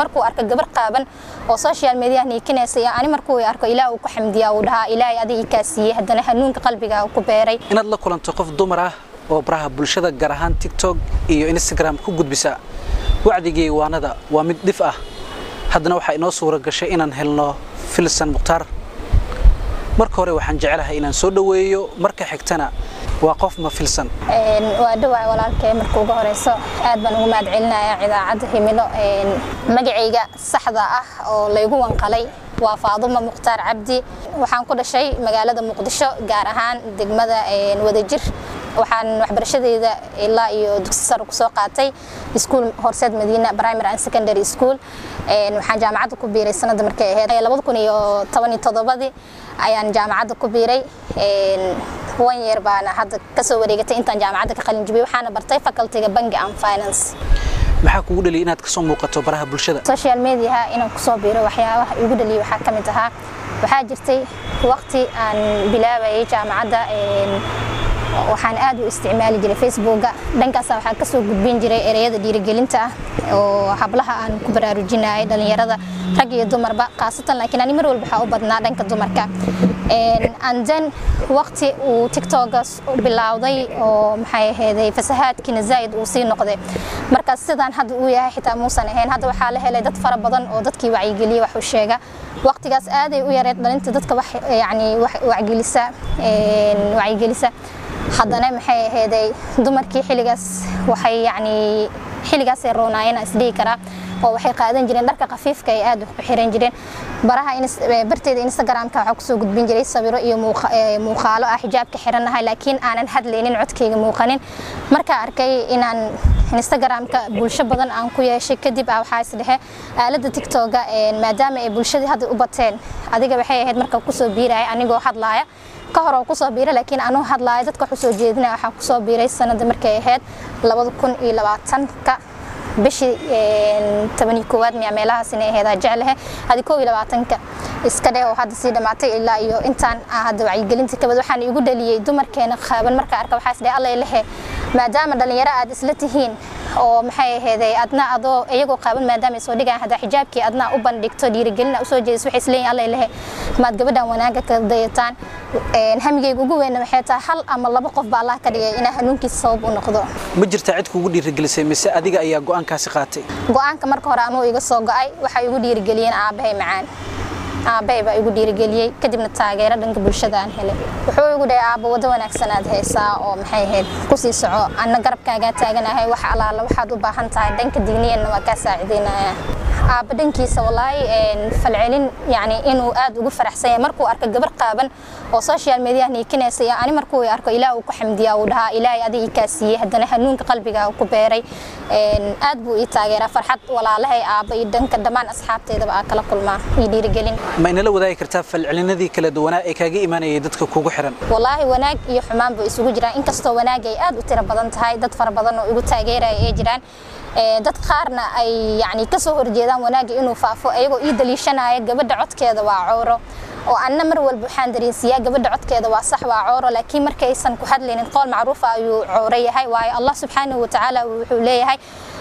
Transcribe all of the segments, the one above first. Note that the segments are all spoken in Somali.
markuu arko gabar qaaban oo social media niikinaysa iyo ani markuu arko ilaah uu ku xamdiyaa uu dhahaa ilaahay adiga kaa siiyey haddana hanuunka qalbiga ku beeray inaad la kulanto qof dumar ah oo baraha bulshada gaar ahaan tiktok iyo instagram ku gudbisa wacdigii waanada waa mid dhif ah haddana waxaa inoo suura gashay inaan helno filsan mukhtaar marka hore waxaan jecelahay inaan soo dhoweeyo marka xigtana waa qof ma filsan waa dhawaay walaalkay marka ugu horeyso aad baan ugu mahad celinayaa idaacadda himilo magacayga saxda ah oo laygu wanqalay waa faadumo mukhtaar cabdi waxaan ku dhashay magaalada muqdisho gaar ahaan degmada wadajir waxaan waxbarashadeeda ilaa iyo dugsi sare kusoo qaatay iskuul horseed madiina primary and secondary school waxaan jaamacadda ku biiray sanadda markay ahayd labada kun iyo toban iyo toddobadii ayaan jaamacadda ku biiray one year baana hadda kasoo wareegatay intaan jaamacadda ka qalin jibiyay waxaana bartay facultyga banki and finance maxaa kugu dhaliyay inaad kasoo muuqato baraha bulshada social mediaha inaan kusoo biiro waxyaabaha igu dhaliyay waxaa ka mid ahaa waxaa jirtay waqti aan bilaabayay jaamacadda waxaan aad u isticmaali jiray facebooka dhankaasa waxaa kasoo gudbin jiray ereyada dhiirigelinta ah oo hablaha aan ku baraarujinayay dhalinyarada rag iyo dumarba khaasatan laakiin ani mar walba waxaa u badnaa dhanka dumarka and then waqti uu tiktokas bilowday oo maxay aheeday fasahaadkiina zaa'id uu sii noqday markaas sidaan hadda uu yahay xitaa muusan ahayn hadda waxaa la helay dad fara badan oo dadkii wacyigeliya wax u sheega waqtigaas aaday u yareed dhalinta dadka wax yani wacgelisa wacyigelisa haddana maxay aheeday dumarkii xilligaas waxay yani xilligaasay roonaayeen isdhihi karaa oo waxay qaadan jireen dharka khafiifka ay aad u xiran jireen baraha barteeda instagramka waxaa kusoo gudbin jiray sawiro iyo muuqaalo ah xijaabka xiranahay laakiin aanan hadlaynin codkayga muuqanin markaa arkay inaan instagramka bulsho badan aan ku yeeshay kadib ah waxaa isdhehe aalada tiktoka maadaama ay bulshadii hadda u bateen adiga waxay ahayd marka kusoo biiraya anigoo hadlaaya ka hor oo kusoo biiray laakiin anuu hadlaaya dadka wax usoo jeedinaya waxaa kusoo biiray sanada markay ahayd labada kun iyo labaatanka bishii tobanii koowaad miya meelahaas inay ahayd jeclehe hadi koo iyo labaatanka iska dheh oo hadda sii dhammaatay ilaa iyo intaan hadda wacyigelinta kabad waxaan igu dhaliyey dumarkeena qaaban marka arka waxaa isdhe allay lehe maadaama dhalinyaro aad isla tihiin oo maxay aheeday adna adoo iyagoo qaaban maadaama ay soo dhigaan hadda xijaabkii adna u bandhigto dhiirigelina usoo jeediso waxay isleeyihin allay lehe maad gabadhan wanaaga ka dayataan hamigayga ugu weyna waxay tahay hal ama laba qof baa allah ka dhigay inaa hanuunkiisa sabab u noqdo ma jirtaa cid kugu dhiirigelisay mise adiga ayaa go'aankaasi qaatay go'aanka marka hore anuu iga soo go'ay waxay igu dhiirigeliyeen aabbahay macaan aabbahay baa igu dhiirigeliyey kadibna taageero dhanka bulshada aan helay wuxuu igu dhahay aabba waddo wanaagsan aad haysaa oo maxay ahayd kusii soco anna garabkaagaa taaganahay wax allaala waxaad u baahan tahay dhanka digniyanna waa kaa saacidaynaya aabba dhankiisa walaahi falcelin yani inuu aad ugu faraxsan yahay markuu arko gabar qaaban oo social media niikinaysa iyo ani markuu arko ilaah uu ku xamdiyaa uu dhahaa ilaahay adiga kaa siiyey haddana hanuunka qalbiga ku beeray aad buu ii taageeraa farxad walaalahay aabba iyo dhanka dhammaan asxaabteedaba aa kala kulmaa iyo dhiirigelin ma inala wadaagi kartaa falcelinadii kala duwanaa ee kaaga imaanayay dadka kugu xiran walaahi wanaag iyo xumaan buu isugu jiraan inkastoo wanaag ay aad u tiro badan tahay dad fara badan oo igu taageeraya ay jiraan dad qaarna ay yani kasoo horjeedaan wanaagga inuu faafo ayagoo ii daliishanaya gabadha codkeeda waa cowro oo anna mar walba waxaan dareensiiyaa gabadha codkeeda waa sax waa cooro laakiin markaysan ku hadlaynin qowl macruufa ayuu cooro yahay waayo allah subxaanahu watacaala wuxuu leeyahay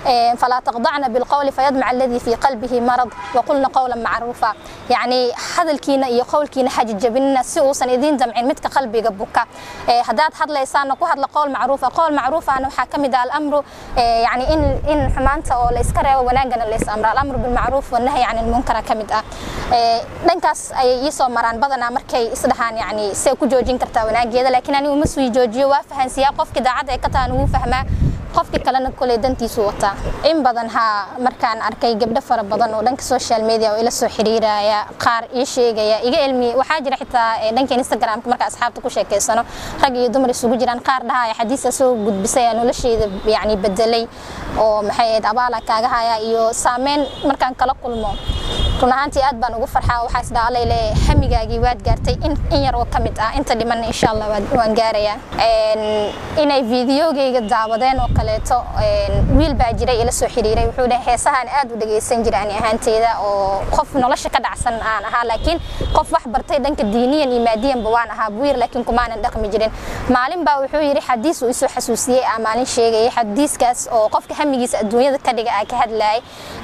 فلا تخضعن بالقول فيدمع الذي في قلبه مرض وقلنا قولا معروفا يعني هذا الكينا iyo qowlkiina xaji jabinna si uusan idin damcin midka qalbiga buka hadaad hadlaysaan ku hadla qowl macruufa qowl macruufana waxaa ka mid ah al-amru yani in in xumaanta oo la iska reebo wanaagana la is amra al-amru bil ma'ruf wa nahyi 'anil munkar ka mid ah dhankaas ayay ii soo maraan badanaa markay isdhahaan yani see ku joojin kartaa wanaageeda laakiin anigu ma sii joojiyo waa fahansiyaa qofkii daacadda ee ka tahan wuu fahmaa qofka kalena koley dantiisu wataa in badan haa markaan arkay gabdho fara badan oo dhanka social media oo ila soo xiriiraya qaar ii sheegaya iga ilmi waxaa jira xitaa dhanka instagramka marka asxaabta ku sheekeysano rag iyo dumar isugu jiraan qaar dhahaya xadiisa soo gudbisay aa nolosheyda yani bedelay oo maxay ahayd abaala kaaga haya iyo saameyn markaan kala kulmo run ahaantii aad baan ugu farxaa waxaa isdhaa allay leeyahay hamigaagii waad gaartay in in yar oo ka mid ah inta dhimanna insha allah waan gaarayaa inay fiidiyogayga daawadeen oo kaleeto wiil baa jiray ila soo xiriiray wuxuu dhahay heesahaan aad u dhagaysan jira ani ahaanteeda oo qof nolosha ka dhacsan aan ahaa laakiin qof wax bartay dhanka diiniyan iyo maadiyanba waan ahaa buu yir laakiin kumaanan dhaqmi jirin maalin baa wuxuu yidhi xadiis uu isoo xasuusiyey aa maalin sheegayay xadiiskaas oo qofka hamigiisa adduunyada ka dhiga aa ka hadlayay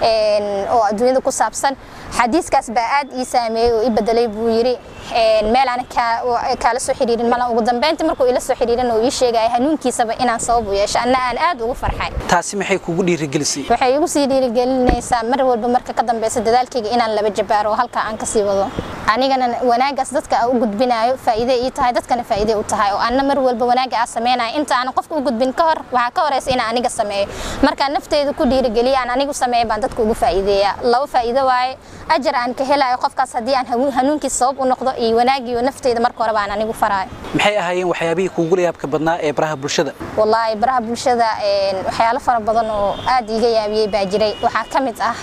oo adduunyada ku saabsan xadiiskaas baa aad ii saameeyey oo i bedelay buu yidhi meel aan kaala soo xiriirin malan ugu dambeyntii markuu ila soo xiriirin oo ii sheegaya hanuunkiisaba inaan sabab u yeesho anna aan aad ugu farxay taasi maxay kugu dhiirigelisay waxay igu sii dhiirigelinaysaa mar walba marka ka dambeysa dadaalkayga inaan laba jabaaro oo halkaa aan kasii wado anigana wanaagaas dadka aan u gudbinayo faa'iide ii tahay dadkana faa'iide u tahay oo anna mar walba wanaaga aan sameynayo inta aanan qofka u gudbin ka hor waxaa ka horeysa inaan aniga sameeyo markaan nafteyda ku dhiirigeliya aan anigu sameeyo baan dadka ugu faa'iideeya laba faa'iido waaye ajar aan ka helayo qofkaas haddii aan hanuunkiisa sabab u noqdo iyo wanaagiyo nafteyda marka hore baan anigu faraayo maxay ahaayeen waxyaabihii kuugu yaabka badnaa ee baraha bulshada wallaahi baraha bulshada waxyaalo fara badan oo aad iiga yaabiyey baa jiray waxaa ka mid ah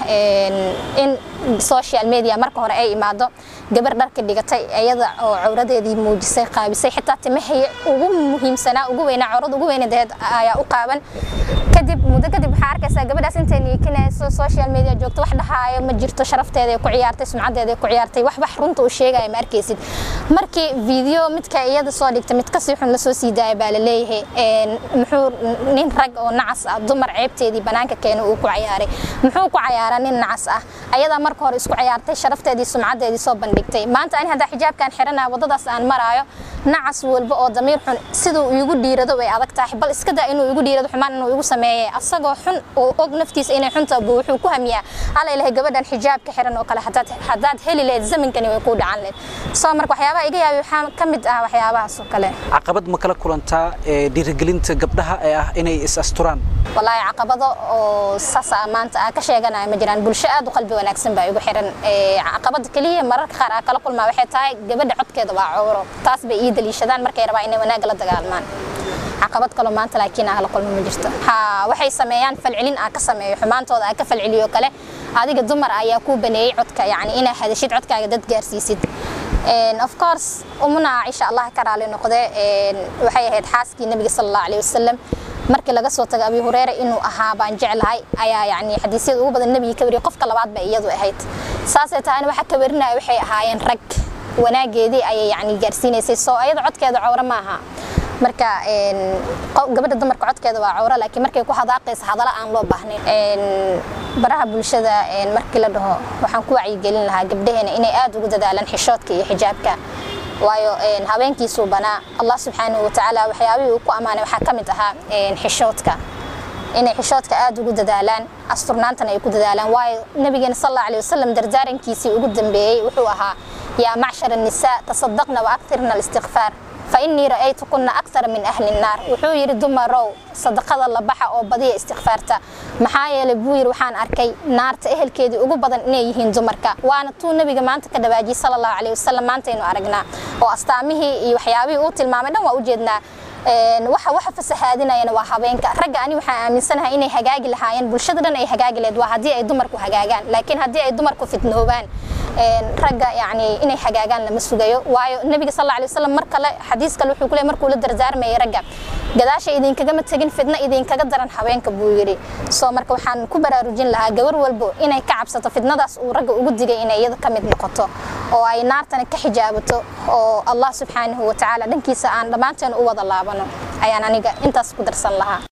in social media marka hore ay imaado gabar dharka dhigatay iyada oo cawradeedii muujisay qaabisay xitaa timahii ugu muhiimsanaa ugu weynaa cawrada ugu weynadeed ayaa u qaaban kadib muddo kadib waxaa arkaysaa gabadhaas intay niikinayso social media joogto wax dhahaayo ma jirto sharafteeda ku ciyaartay sumcadeeda ku ciyaartay wax wax runta u sheegaya ma arkaysid markii video midka iyada soo dhigta mid kasii xun lasoo sii daaya baa la leeyahay muxuu nin rag oo nacas ah dumar ceebteedii banaanka keena uu ku cayaaray muxuu ku cayaaraa nin nacas ah ayadaa marka hore isku ciyaartay sharafteedii sumcadeedii soo bandhigtay maanta ani haddaa xijaabkan xiranaya waddadaas aan maraayo nacas walba oo damiir xun siduu igu dhiirado way adag tahay bal iska daa inuu igu dhiirado xumaan inuu igu sameeyay asagoo xun oo og naftiisa inay xunta buu wuxuu ku hamiyaa alla ilahay gabadhan xijaabka xiran oo kale hadaad hadaad heli lahayd zamankani way kuu dhacan lahayd soo marka waxyaabaha iga yaabi waxaa ka mid ah waxyaabahaas oo kale caqabad ma kala kulantaa ee dhiirigelinta gabdhaha ee ah inay is asturaan wallaahi caqabado oo saasa maanta aa ka sheeganaya ma jiraan bulsho aad u qalbi wanaagsan baa igu xiran caqabada keliya mararka qaar aa kala kulmaa waxay tahay gabadha codkeeda waa cowro taas bay ii daliishadaan markay rabaa inay wanaagga la dagaalmaan caqabad kaloo maanta laakiin aa la kulmo ma jirto ha waxay sameeyaan falcelin aa ka sameeyo xumaantooda aa ka falceliyo kale adiga dumar ayaa kuu baneeyey codka yacni inaa hadashid codkaaga dad gaarsiisid of course umuna caaisha allah ka raali noqde waxay ahayd xaaskii nabiga sala allahu alayhi wasalam markii laga soo tago abi hureyre inuu ahaa baan jeclahay ayaa yani xadiisyada ugu badan nabiga ka wariyay qofka labaad ba iyadu ahayd saasay tahayna waxa ka warinaya waxay ahaayeen rag wanaageedii ayay yani gaarsiinaysay soo ayada codkeeda cawro ma aha marka gabadha dumarka codkeeda waa cawro laakiin markay ku hadaaqaysa hadala aan loo baahnayn baraha bulshada markii la dhaho waxaan ku wacyigelin lahaa gabdhaheena inay aad ugu dadaalaan xishoodka iyo xijaabka waayo habeenkiisuu banaa allah subxaanahu watacaala waxyaabihii uu ku ammaanay waxaa ka mid ahaa xishoodka inay xishoodka aad ugu dadaalaan asturnaantana ay ku dadaalaan waayo nabigeena sal alla alay wasalam dardaarankiisii ugu dambeeyey wuxuu ahaa yaa macshar annisaa tasadaqna wa aktirna alistiqfaar فإني رأيتكن أكثر من أهل النار wuxuu yiri dumarow sadaqada la baxa oo badiya istighfaarta maxaa yeelay buu yiri waxaan arkay naarta ehelkeedii ugu badan inay yihiin dumarka waana tuu nabiga maanta ka dhawaajiyay sallallahu alayhi wasallam maanta aynu aragnaa oo astaamihii iyo waxyaabihii uu tilmaamay dhan waa u jeednaa waxa waxa fasahaadinayana waa habeenka ragga ani waxaan aaminsanahay inay hagaagi lahaayeen bulshada dhan ay hagaagi lahayd waa haddii ay dumarku hagaagaan laakiin haddii ay dumarku fitnoobaan ragga yani inay hagaagaan lama sugayo waayo nabiga sal alla alay wasalam mar kale xadiis kale wuxuu ku leey markuu la dardaarmayay ragga gadaasha idinkagama tegin fidna idinkaga daran habeenka buu yidhi soo marka waxaan ku baraarujin lahaa gabar walbo inay ka cabsato fidnadaas uu ragga ugu digay inay iyada ka mid noqoto oo ay naartana ka xijaabato oo allah subxaanahu watacaala dhankiisa aan dhammaanteen u wada laabano ayaan aniga intaas ku darsan lahaa